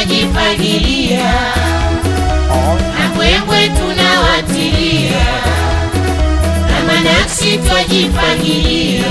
twajifagilia na mbwembwe tunawatilia na manaksi twajifagilia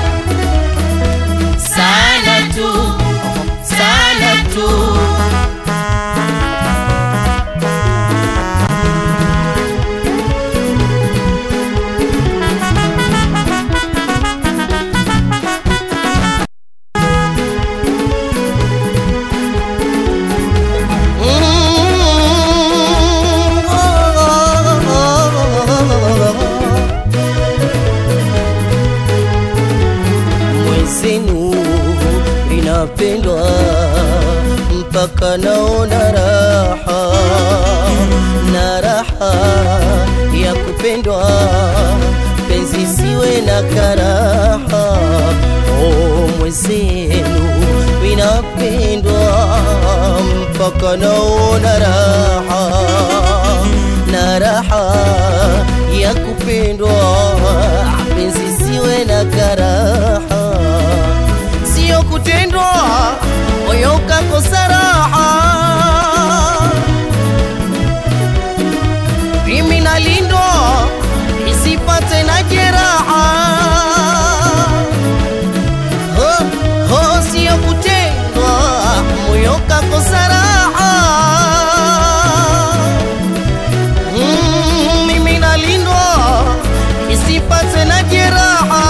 sana tu sana tu mwenzenu inapendwa mpaka naona raha na raha ya kupendwa penzi siwe na karaha oh, mwenzenu inapendwa mpaka naona raha na raha ya kupendwa penzi siwe na karaha sio kutendwa moyo ukakosa raha mimi nalindwa isipate na jeraha ho, ho, sio kutendwa moyo ukakosa raha Mm, mimi nalindwa isipate na jeraha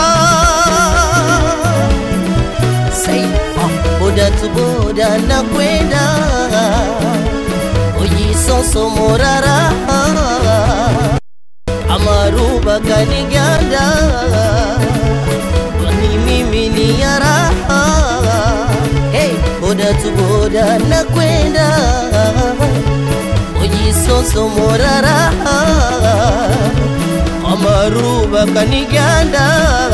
Say, ah, boda tu boda na kwenda ujisoso morara amaruba kaniganda ni mimi ni ya raha hey, boda tu boda na kwenda ujisoso morara amaruba kaniganda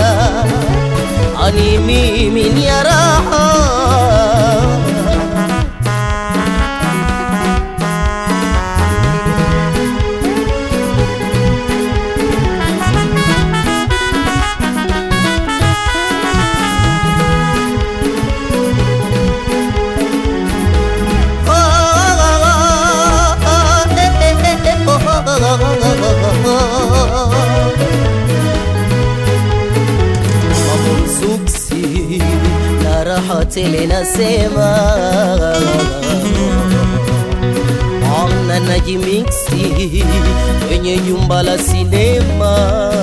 ani mimi ni ya raha mamumzuksi na raha tele nasema ana najimiksi kwenye jumba la sinema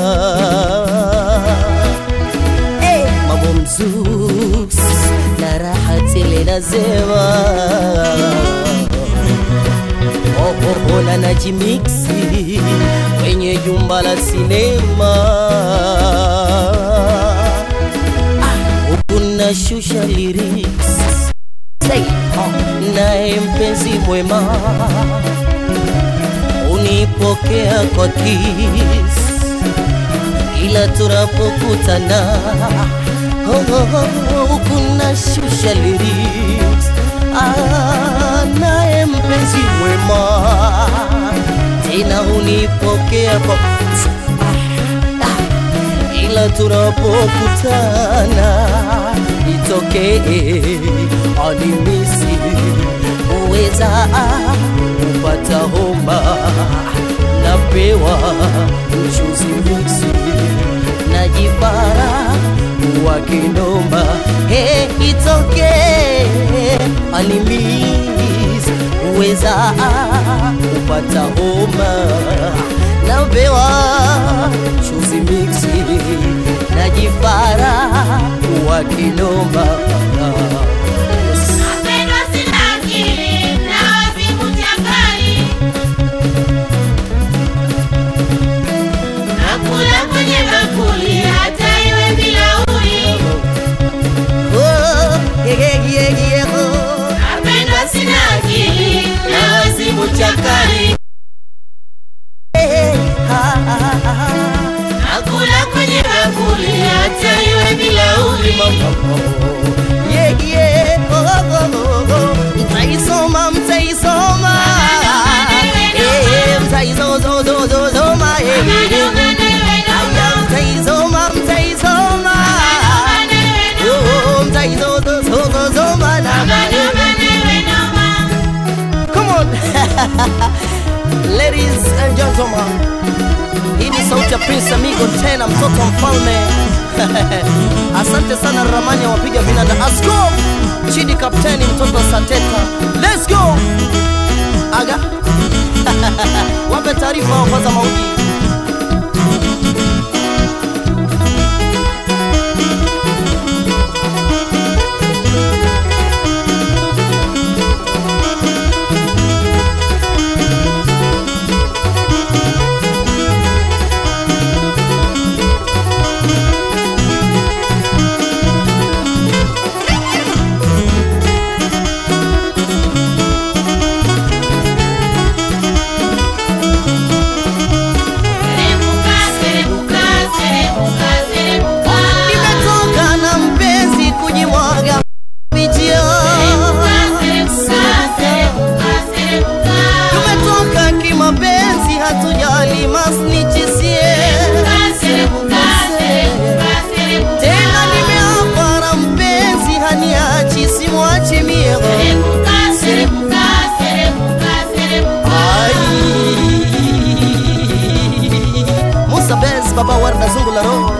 hey, mamumzuks na raha tele nasema ohohola na jimiksi kwenye jumba la sinema kuna shusha lyrics Say, oh, naye mpenzi mwema unipokea kwa kis ila tunapokutana oh, oh, oh, kuna shusha lyrics ah, naye mpenzi mwema tena unipokea kwa ila tunapokutana itokee animisi uweza kupata homa napewa mchuzi miksi najipara wa kinoma he itokee animis uweza kupata homa napewa chuzi miksi najipara wa kinoma Napendwa sina akili na wazimu chakali, nakula kwenye bakuli hata iwe bilauri. Oh, yeah, yeah, yeah, yeah, oh. Napendwa sina akili na wazimu chakali, Eh, ha, ha, ha, ha. nakula kwenye bakuli hata iwe bilauri. Mama, oh. Ladies and gentlemen, hii ni sauti ya Prince Amigo tena mtoto wa mfalme. Asante sana Ramani ya wapiga vinanda. Asko Chidi kapteni mtoto wa Sateta. Let's go. Aga. Wape taarifa wa kwanza mauji. Serebuka, serebuka, serebuka, serebuka. Nimetoka na mpenzi kujimwaga vijio. Serebuka, serebuka, serebuka, serebuka. Tumetoka kimapenzi hatujali masnichisie. Serebuka, serebuka, serebuka, serebuka. Tena nimeapa na mpenzi haniachi simwachi mie. Serebuka, serebuka, serebuka, serebuka. Ai. Musa Bez, baba Warda Zungu la roho.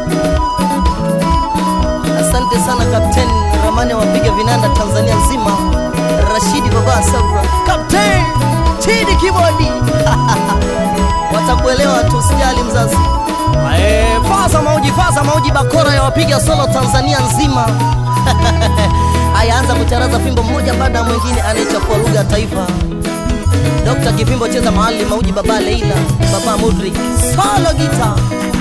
Asante sana Kapteni Ramani wapiga vinanda Tanzania nzima. Rashidi baba Sabra. Kapteni Chidi Kibodi. Watakuelewa tu usijali mzazi. Eh, faza mauji faza mauji bakora ya wapiga solo Tanzania nzima. Ayaanza kucharaza fimbo mmoja baada ya mwingine anayechafua lugha ya taifa. Dr. Kipimbo cheza mahali mauji baba Leila, baba Mudrik, solo guitar.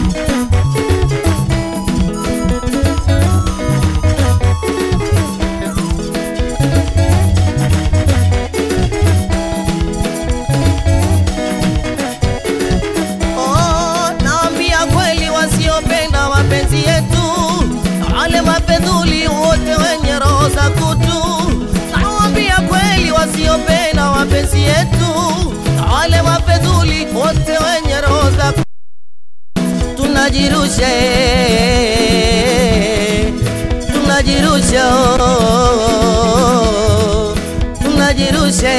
Oh, naambia kweli wasiopenda mapenzi yetu, wale mafedhuli wote wenye roho za kutu. Nawaambia kweli wasiopenda mapenzi yetu, wale mafedhuli wote wenye roho za kutu. Tunajirusha, eh, tunajirusha, oh, tunajirusha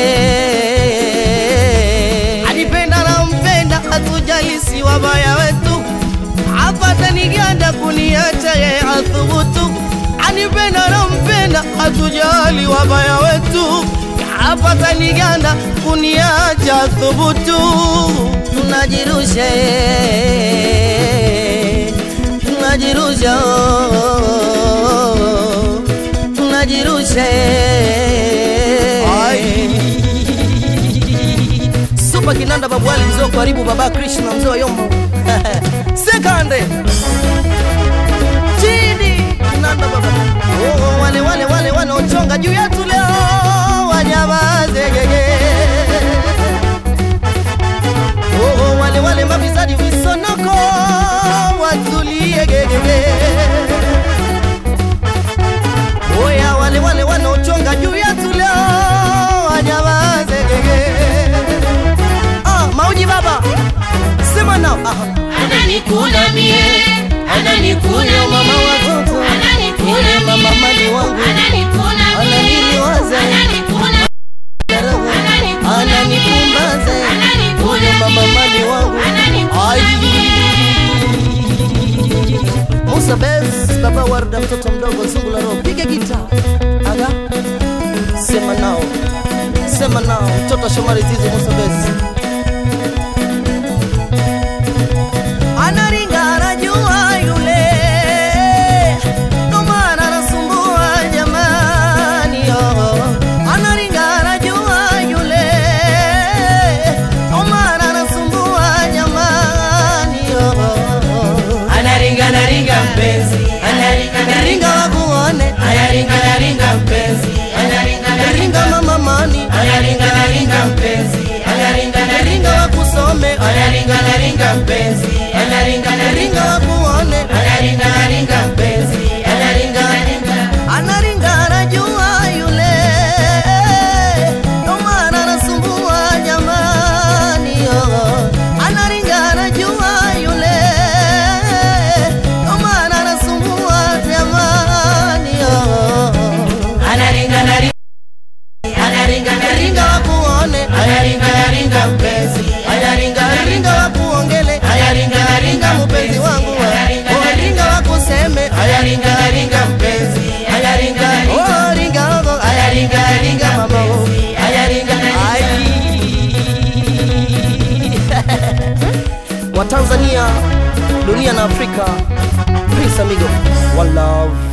eh. Alipenda na mpenda, hatujali si wabaya wetu, apata niganda kuniacha ye athubutu. Anipenda na mpenda, hatujali wabaya wetu, apata niganda kuniacha thubutu. Tunajirusha eh, tunajirusha oh, tunajirusha eh. Super Kinanda Babwali mzee wa karibu baba Krishna mzee wa Yombo. Sekande. Chini Kinanda baba. Oh, wale wale wale wanaochonga juu yetu leo wanyamaze gege. Oh, wale wale mafisadi visonoko watulie gege. Oya wale wale wanaochonga juu yetu leo wanyamaze gege. Ah, mauji baba. Sema nao. Aha. Ananikula mie, ananikula Huyo mama mie, watoto. ananikula Yule mie, mama mali wangu. ananikula mie, Ananiliwaza. ananikula Ananipumbaza. Huyo mama mali wangu. Ai. Musa Bez, baba Warda, mtoto mdogo zungu la roho, piga gita. Aga. Sema nao. Sema nao. Mtoto Shomari Zizi Musa Bez. Anaringa anajua yule. Ndo maana anasumbua jamani, oh. Anaringa anajua yule. Ndo maana anasumbua jamani, oh. anaringa naringa mpenzi anaringa Ringa naringa wakuone, anaringa naringa mpenzi anaringa ringa naringa mama mani, anaringa naringa mpenzi anaringa ringa naringa wakusome, anaringa naringa mpenzi anaringa ringa naringa wakuone, anaringa naringa mpenzi anaringa naringa anaringa anajua yule, ndo maana anasumbua jamani, oh. Anaringa anajua yule, ndo maana anasumbua jamani, oh. anaringa naringa anaringa naringa Ringa wakuone, anaringa naringa mpenzi wa Tanzania, dunia na Afrika. Prince Amigo, one love.